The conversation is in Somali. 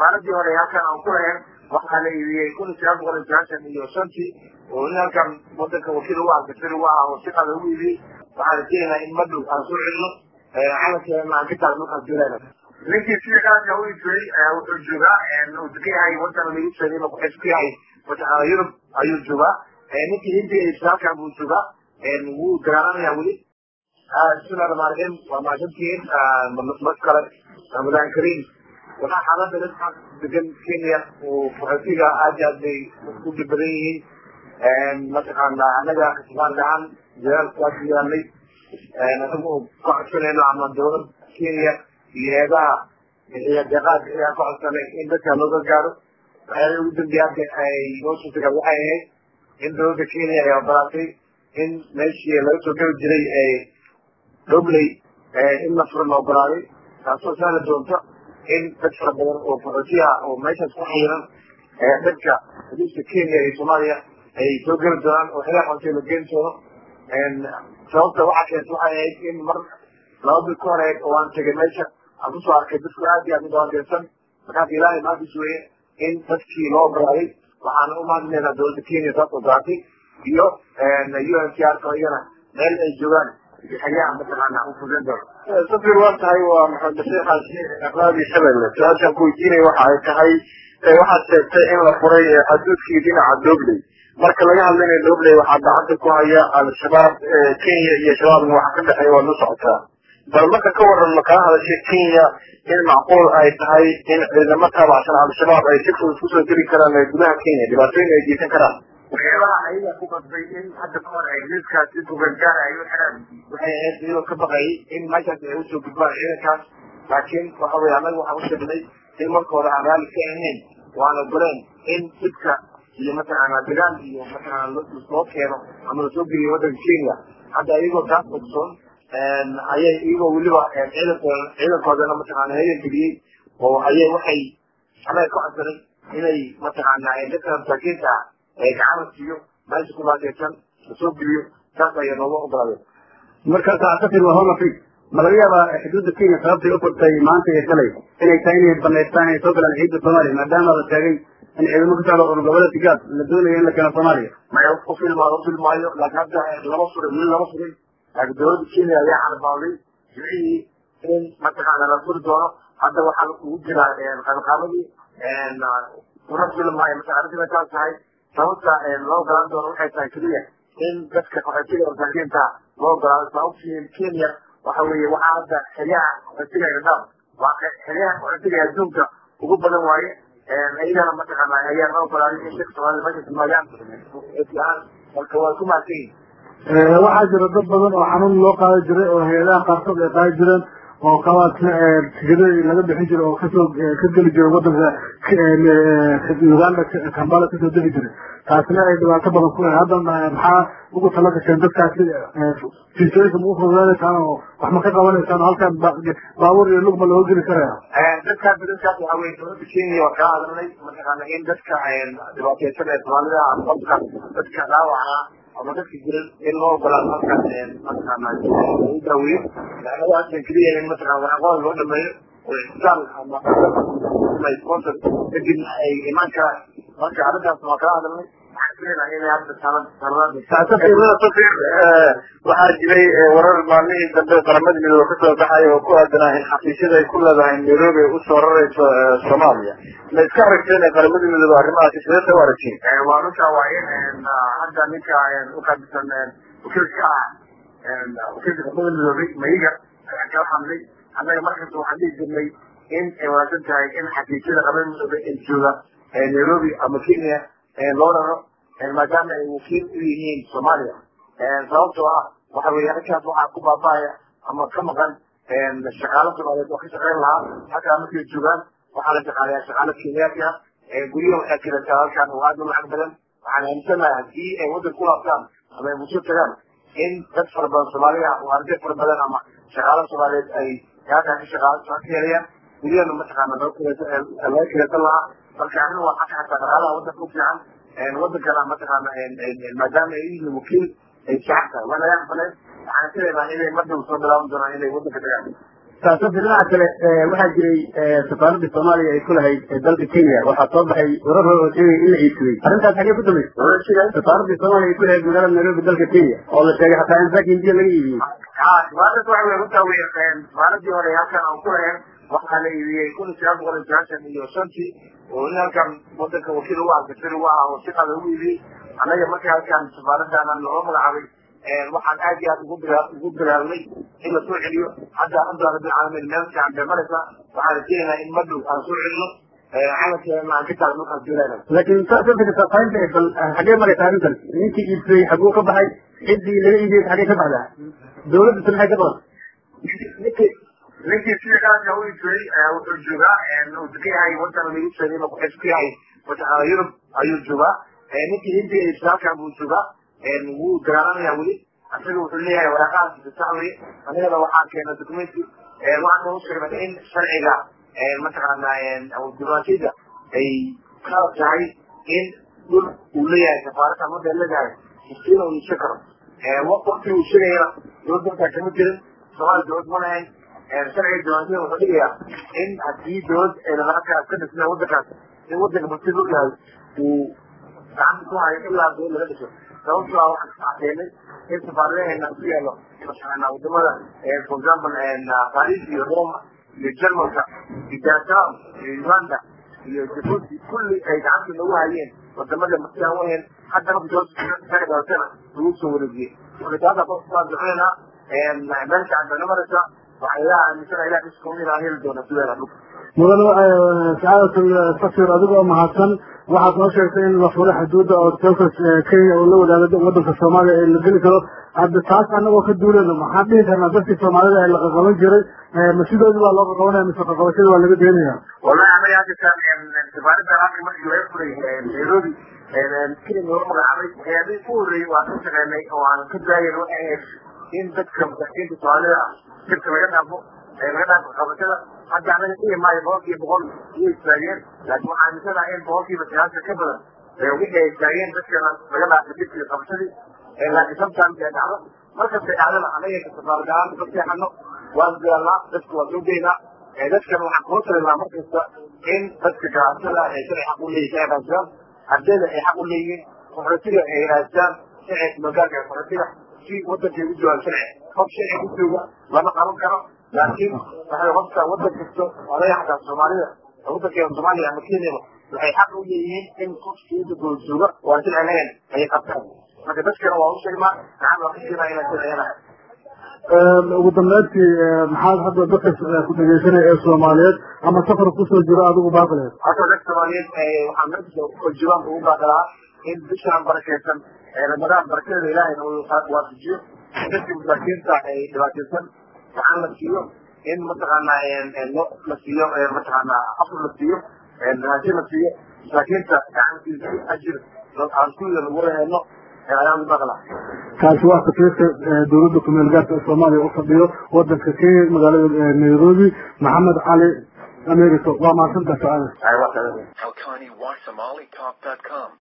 safaaradii hore halkan aan ku lahayn waxaa la iibiyey kun iyo sagaal boqol iyo sagaashan iyo shantii oo in halkan wadanka wakiil ugu ah gasir ugu ah oo si qada ugu iibiyey waxaan rajaynaynaa in madhow aan soo celino calankeena aan ka taagno markaan filayna ninkii sida qaadka u iibiyey wuxuu joogaa uu degan yahay wadan lagu sheegay inuu kuxis ku yahay mataqaana yurub ayuu joogaa ninkii hindiga iibsay halkan buu joogaa wuu dagaalanaya weli bismillahi rahmaan rahiim waa mahadsantihiin mar kale ramadaan kariim waxaa xaalada dadka degan kenya oo qaxootiga aad iyo aad bay u dhib badan yihiin mataqaana anaga kasbaan ahaan dadaalku waa diyaalnay anagu ka codsanayno ama dowlad kenya iyo eedaha iyo deeqaadka ayaan ka codsanay in dadka loo gargaaro waxyaala ugu dambeeya hadda ay noo suurtagal waxay ahayd in dowladda kenya ay ogolaatay in meeshii laga soo geli jiray dobley in la furo la ogolaaday taasoo sahli doonto in dad fara badan oo qaxootiya oo meeshaas ku xayiran dadka xuduudka kenya iyo soomaaliya ay soo geli doonaan oo xilaa qontay la geyn doono sababta waxaa keenta waxay ahayd in mar laba bil ka horeed oo aan tegay meesha aan kusoo arkay dadku aad iyo aad u dhawaandeersan markaas ilaahay maadis weeye in dadkii loo ogolaaday waxaana u mahadinaynaa dowladda kenya taas ogolaatay iyo u n c r ka iyana meel ay joogaan xayaa mataqaana u fudan doono safir waa tahay waa maxamed bashiir xaashi raadi shabelle su-aashaan ku weydiinaya waxa ay tahay waxaad sheegtay in la furay xaduudkii dhinaca dobley marka laga hadlaynayo dobley waxaa gacanta ku haya al-shabaab kenya iyo shabaabna waxa ka dhexeeya waad la socotaa bal marka ka waran ma kala hadashay kenya in macquul ay tahay in ciidamo taabacsan al-shabaab ay si fudud kusoo geli karaan gudaha kenya dhibaatooyin ay geysan karaan waxyaabaha ayaga ku qasbay in hadda ka hor ay liiskaasi kugargaar ay u xiraan waxay ahayd iyagoo ka baqayay in meeshaas ay usoo gudbaan ciidankaas laakiin waxa weye annaga waxaan u sheegnay in marka hore aan raalli ka ahayn waan ogoleen in dhibka iyo mataqaana dagaal iyo mataqaana loo keeno ama lasoo geliyo waddanka kenya hadda iyagoo taas ogsoon ayay iyagoo weliba ciidankooda ciidankoodana mataqaana heegan geliyey oo ayay waxay anaga ka codsanay inay mataqaana dadka masaakiinta ah ee gacana siiyo meesha ku baakeysan lasoo geliyo saas ayaa nooga ogolaadeen markaas safir waa homa fig ma laga yaabaa xuduudda kenya sababtay u furtay maanta iyo shalay inay tahay inay banaystaan inay soo galaan ciidda soomaaliya maadaama la sheegay in ciidamo ka socda urur goboleedka gaas la doonayo in la keeno soomaaliya maya u filma u filmaayo laakiin hadda lama furay weli lama furay laakiin dowladda kenya ayaa carbaaday jimcihii in mataqaana la furi doono hadda waxaa ugu jiraa qabanqaabadii una filmaayo mataqaana taas tahay sababta loo ogolaan doono waxay tahay keliya in dadka qaxootiga masaakiinta loo ogolaado sababtii kenya waxa weeye waxaa hadda xeryaha qaxootiga dhadhaab waa xeryaha qaxootiga adduunka ugu badan waaye iyagana mataqaana ayaa loo ogolaaday in dadka soomaalida meesha timaadaan fiican marka waa ku mahadsan yihin waxaa jira dad badan oo xanuun loo qaadi jiray oo hay-adaha qaarkood ay qaadi jireen oo kabaadka tigadadii laga bixin jiray oo kasoo ka geli jiray wadanka uganda kambala kasoo degi jiray taasina ay dhibaato badan ku hadda maxaa ugu tala gasheen dadkaasi fiisooyinka ma ufududaanaysaan oo wax ma ka qabanaysaan oo halkaan baabuur iyo lugma looga geli karaya dadkaas dadkaas waxa weye dowladda kenya waa kaa hadalnay mataqaana in dadka dhibaateysan ee soomaalida ama qofka dadka dhaawaca ama dadka jiran in loo ogolaado halkaas mataqaana lagu daaweeyo laanadaas keliya in mataqana waxaqooda loo dhameeyo oo isbitaal ama sponsor kadib ay imaan karaan marka arrintaas waa kala hadalnay safirada safir waxaa jiray warar maalmihii dambe qaramada midoobe kasoo baxay oo ku aadanaa in xafiisyada ay ku leedahay nairobi ay usoo rarayso soomaaliya ma iska aragteen qaramada midoobe arrimahaasi sidee u aragtiin waa runta waa in hadda ninka uqabisan wakiilka ah wakiilka qaramada midoobe mayiga ayaan kala hadlay annaga markasta waxaan dhihi jirnay in ay wanaagsan tahay in xafiisyada qaramada midoobe ee jooga nairobi ama kenya loo raro maadaama ay wakiil u yihiin soomaaliya sababtoo ah waxa weye halkaas waxaa ku baaba'aya ama ka maqan shaqaalo soomaaliyeed oo ka shaqeyn lahaa halkaa markay joogaan waxaa la shaqaalayaa shaqaalo kenyaati ah guryaha waxay kirataa halkaan oo aad u lacag badan waxaan aaminsanahay haddii ay waddan ku laabtaan ama ay bulsho tagaan in dad fara badan soomaaliya oo arday fara badan ama shaqaalo soomaaliyeed ay halkaa ka shaqaalo ka helayaan guryahana mataqaana laga kiratan lahaa marka aniga waa xaka xataa dhaqaalaha waddanka u fiican wadankana mataqaana maadaama ay yihiin wakiil ay shacabka waa laga aqbaleen waxaan filaynaa inay madhow soo bilaaban doonaan inay wadanka tagaan saasasi dhinaca kale waxaa jiray safaaradda soomaaliya ay ku lahayd dalka kenya waxaa soo baxay warar hore oo sheegay in la iibsaday arrintaas xagee ku dambaysay safaaradda soomaaliya ay ku lahayd magaalada nairobi dalka kenya oo la sheegay xataa in saaka hindiya laga iibiyey safaaradda waxa wey runtaa wey safaaradii hore halkan aan ku lahayn waxaa la iibiyey kun iyo sagaal boqol iyo sagaashan iyo shantii oo in halkan wadanka wakiil ugu ah gasari u ah oo siqaa lagu iibiyey annaga markii halkan safaaraddaana loo magacaabay waxaan aad iyo aad ugu bilaa ugu bilaabnay in la soo celiyo hadda hadda rabbil caalamiin meel fiican bay maraysa waxaan rajaynaynaa in madhow aan soo celino calankeena aan ka taagno markaan fiilayna laakiin saasafika safaynta bal xagee maraysa arrintan ninkii iibsaday xaguu ka baxay ciddii laga iibiyey xagee ka baxdaa dawladda se maxay ka badan ninkii ninkii sida kalaska u iibsaday wuxuu joogaa uu degan yahay wadan lagu sheegay inuu kuxis ku yahay mataqaana yurub ayuu joogaa ninkii hindiga iibsaday halkan buu joogaa wuu dagaalamaya weli isaga wuxuu leeyahay waraaqahaas sax weye anigana waxaan keena documenti waxaan u sheegnay in sharciga mataqaana diblomaasiyadda ay qalab tahay in dhul uu leeyahay safaaradda mada leedahay sistiina uu iibsan karo wakti uu sheegayana dowladda markaa kama jirin soomaaliya dowlad ma lahayn sharciga diblomaasiyada wuxuu dhigayaa in haddii dowlad halkaas ka dhisnaa wadankaas in wadanka martida u yahay uu gacanta ku hayo ilaa dowlad laga dhiso sababtoo ah waxaan ka caddeynay in safaaradaheena ku yaalo mataqaana wadamada for example paris iyo roma iyo germanka iyo japan iyo uganda iyo jabuuti kulli ay gacanta nagu hayeen wadamada martiaan wahayn hadda marka dowladda dhalatana lagu soo wareegiyey marka taasa qofkaa duceynaa meel fiican bay namaraysa waxaa ilaha aaminsana ilah iskoomina heli doona sideeda dhulka mudane sacaadatul safir adigoo mahadsan waxaad noo sheegtay in la furay xuduudda oo dalka kenya oo la wadaaga wadanka soomaaliya ee la geli karo hadda taas anagoo ka duuleyno maxaan dhihi karnaa dadkii soomaalida ee la qaqaban jiray ma sidoodii baa loo qaqabanaya mise qaqabashada waa laga deenaya wallahi anaga hadda safaaradda halka markii laga furay nairobi kenya loo magacaabay waxyaabihii ku horreeyey waan ka shaqeynay oo aan ka daayan waxay ahayd in dadka masaakiinta soomaalida ah jirka laga dhaafo laga dhaafo qabashada hadda anaga dhihi maayo boqolkiiba boqol way istaageen laakiin waxaan aaminsanahay in boqolkiiba sagaashan ka badan wixii ay istaageen dadkana laga dhaafay jirkii qabashadii laakiin sometimes ay dhacdo markastay dhacdana anaga safaaradahaan ka seexano waan diyaalnaa dadka waan soo geynaa dadkana waxaan kula talinaa markasta in dadka ganacsada ay sharci xaq u leeyihin ay raadsadaan ardayda ay xaq u leeyihiin qaxootiga ay raadsadaan sharci magaalka ee qaxootiga si wadankay u joogaan sharci qof sharci ku jooga lama qaban karo laakiin waxay qofka wadan kasto odaya xataa soomaalida wadankeena soomaaliya ama kenyaba waxay xaq u leeyihiin in qofkii wadankooda jooga oo aan sharci lahayn ayay qabtaan marka dadkana waa u sheegnaa gacan waa ka sheegnaa inaan sharciyanahay ugu dambeyntii maxaad hadda dadka ku dhegeysanaya ee soomaaliyeed ama safar kusoo jiro adigu baaqleed hadda dadka soomaaliyeed waxaan meesha joogaan ugu baaqlaa in bishaan barakeysan ramadaan barakadeeda ilaahayna uu waafajiyo dadka masaakiinta ay dhibaataysan gacan la siiyo in mataqaana lo la siiyo mataqaana afur la siiyo raashin la siiyo masaakiinta gacantiisa ajir aan kuwida lagu reheeno ayaan u baaqlaa kaasi waa safiirka dowladda kumeel gaarka ee soomaaliya u fadhiyo wadanka kenya magaalada nairobi maxamed cali america waa mahadsantaha sacaada ay waa Halkani Wasomali Talk.com.